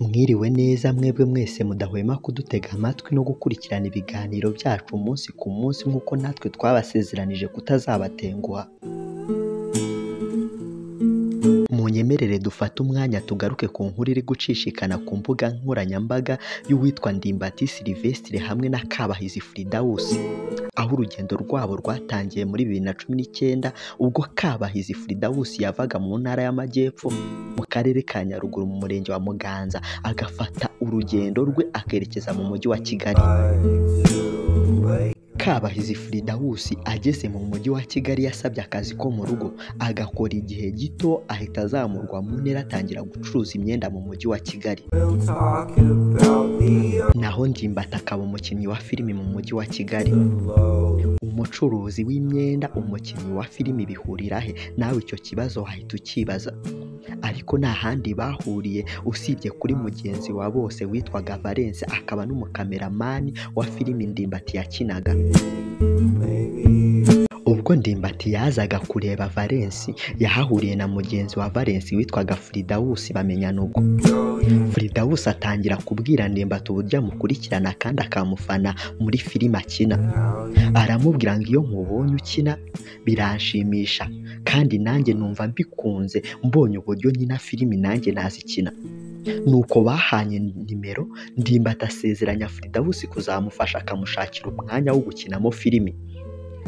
Mwiriwe neza mwebwe mwese mudahwema kudutega amatwi no gukurikirana ibiganiro byacu umunsi ku munsi nk'uko natwe twabasezeranije kutazabatenguha munyemerere dufate umwanya tugaruke ku nkuru iri gucishikana ku mbuga nkoranyambaga y'uwitwa Ndimbati Sylvestre hamwe na Kabahizi Firidaus aho urugendo rwabo rwatangiye muri bibiri na cumi n'icyenda ubwo Kabahizi Firidaus yavaga mu ntara y'Amajyepfo mu karere ka Nyaruguru mu murenge wa Muganza agafata urugendo rwe akerekeza mu mujyi wa Kigali Kabahizi Firidaus ageze mu mujyi wa Kigali yasabye akazi ko mu rugo agakora igihe gito ahita azamurwa mu ntera atangira gucuruza imyenda mu mujyi wa Kigali naho Ndimbati akaba umukinnyi wa filimi mu mujyi wa Kigali umucuruzi w'imyenda umukinnyi wa filimi bihurira he nawe icyo kibazo wahita ukibaza ariko nta handi bahuriye usibye kuri mugenzi wa bose witwaga Valence akaba n'umukameramani wa filimi Ndimbati yakinaga ubwo Ndimbati yazaga kureba Valence yahahuriye na mugenzi wa Valence witwaga Firidaus bamenyana ubwo Firidaus atangira kubwira Ndimbati uburyo amukurikirana kandi akamufana muri filime akina aramubwira ngo iyo nkubonye ukina biranshimisha kandi nanjye numva mbikunze mbonye uburyo nkina filimi nanjye nazikina nuko bahanye nimero Ndimbati asezeranya Firidaus kuzamufasha akamushakira umwanya wo gukinamo filimi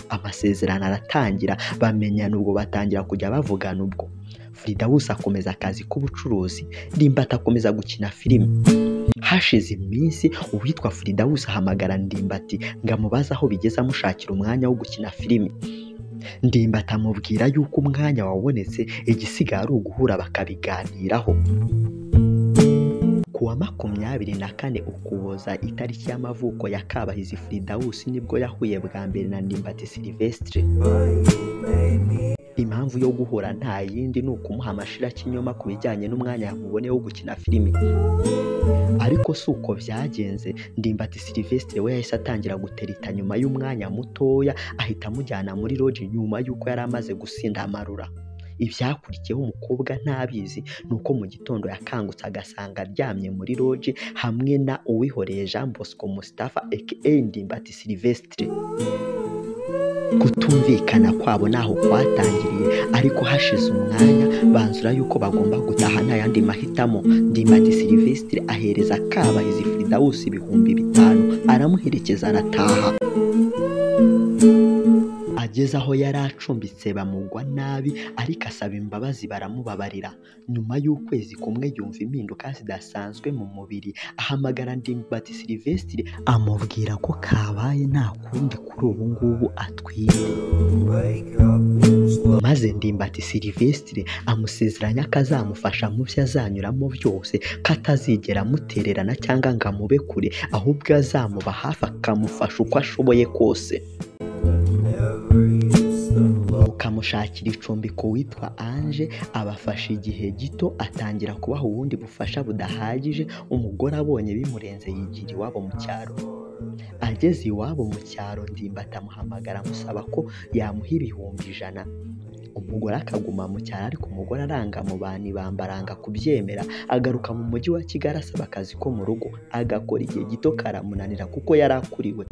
amasezerano aratangira bamenyana ubwo batangira kujya bavugana ubwo Firidaus akomeza akazi k'ubucuruzi Ndimbati akomeza gukina filime hashize iminsi uwitwa Firidaus ahamagara Ndimbati ngo amubaze aho bigeze amushakira umwanya wo gukina filime Ndimbati amubwira yuko umwanya wabonetse igisigaye ari uguhura bakabiganiraho ku wa makumyabiri na kane ukuboza itariki y'amavuko ya Kabahizi Firidaus nibwo yahuye bwa mbere na Ndimbati Sylvestre impamvu yo guhura nta yindi ni ukumuha amashirakinyoma ku bijyanye n'umwanya yamuboneye wo gukina filime ariko si uko byagenze Ndimbati Sylvestre we yahise atangira gutereta nyuma y'umwanya mutoya ahita amujyana muri loji nyuma y'uko yari amaze gusinda amarura ibyakurikiyeho umukobwa ntabizi ni uko mu gitondo yakangutse agasanga aryamye muri loji hamwe na uwihoreye jean bosco mustafa aka ndimbati sylvestre kutumvikana kwabo ntaho kwatangiriye ariko hashize umwanya banzura yuko bagomba gutaha nta yandi mahitamo ndimbati sylvestre ahereza kabahizi firidaus ibihumbi bitanu aramuherekeza arataha ageze aho yari acumbitse bamugwa nabi ariko asaba imbabazi baramubabarira nyuma y'ukwezi kumwe yumva impinduka zidasanzwe mu mubiri ahamagara Ndimbati Sylvestre amubwira ko kabaye nta kundi kuri ubu ngubu atwite maze Ndimbati Sylvestre amusezeranya ko azamufasha mu byo azanyuramo byose ko atazigera amutererana cyangwa ngo amube kure ahubwo azamuba hafi akamufasha uko ashoboye kose ukamushakira icumbi ku witwa anje abafasha igihe gito atangira kubaha ubundi bufasha budahagije umugore abonye bimurenze yigira iwabo mu cyaro ageze iwabo mu cyaro ndimbati amuhamagara amusaba ko yamuha ibihumbi ijana umugore akaguma mu cyaro ariko umugore aranga mu bantu bambaranga kubyemera agaruka mu mujyi wa kigali asaba akazi ko mu rugo agakora igihe gito karamunanira kuko yari akuriwe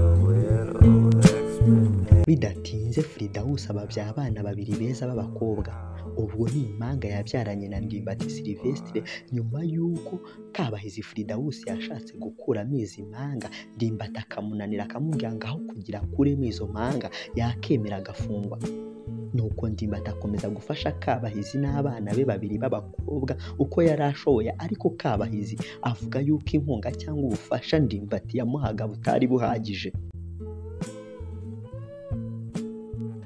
bidatinze Firidaus ababya abana babiri beza b'abakobwa ubwo ni impanga yabyaranye na Ndimbati Sylvestre nyuma y'uko Kabahizi Firidaus yashatse gukuramo izi mpanga Ndimbati akamunanira akamubwira ngo aho kugira akuremo izo mpanga yakemera agafungwa nuko Ndimbati akomeza gufasha Kabahizi n'abana be babiri b'abakobwa uko yari ashoboye ariko Kabahizi avuga yuko inkunga cyangwa ubufasha Ndimbati yamuhaga butari buhagije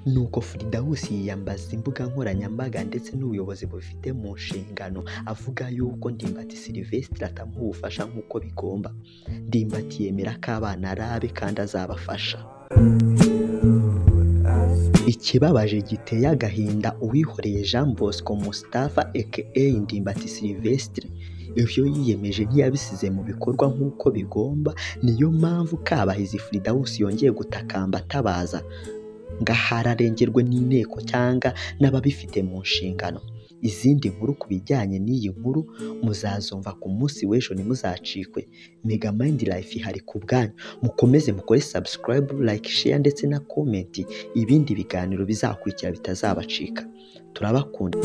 nuko Firidaus yiyambaza imbuga nkoranyambaga ndetse n'ubuyobozi bufite mu nshingano avuga yuko Ndimbati Sylvestre atamuha ubufasha nk'uko bigomba Ndimbati yemera ko abana ari abe kandi azabafasha ikibabaje giteye agahinda uwihoreye jean bosco mustafa aka Ndimbati Sylvestre ibyo yiyemeje ntiyabisize mu bikorwa nk'uko bigomba niyo mpamvu Kabahizi Firidaus yongeye gutakamba atabaza ngaho ararengerwe n'inteko cyangwa n'ababifite mu nshingano izindi nkuru ku bijyanye n'iyi nkuru muzazumva ku munsi w'ejo ntimuzacikwe mega mayindi life ihari ku bwanyu mukomeze mukore subscribe like share ndetse na comment ibindi biganiro bizakurikira bitazabacika turabakunda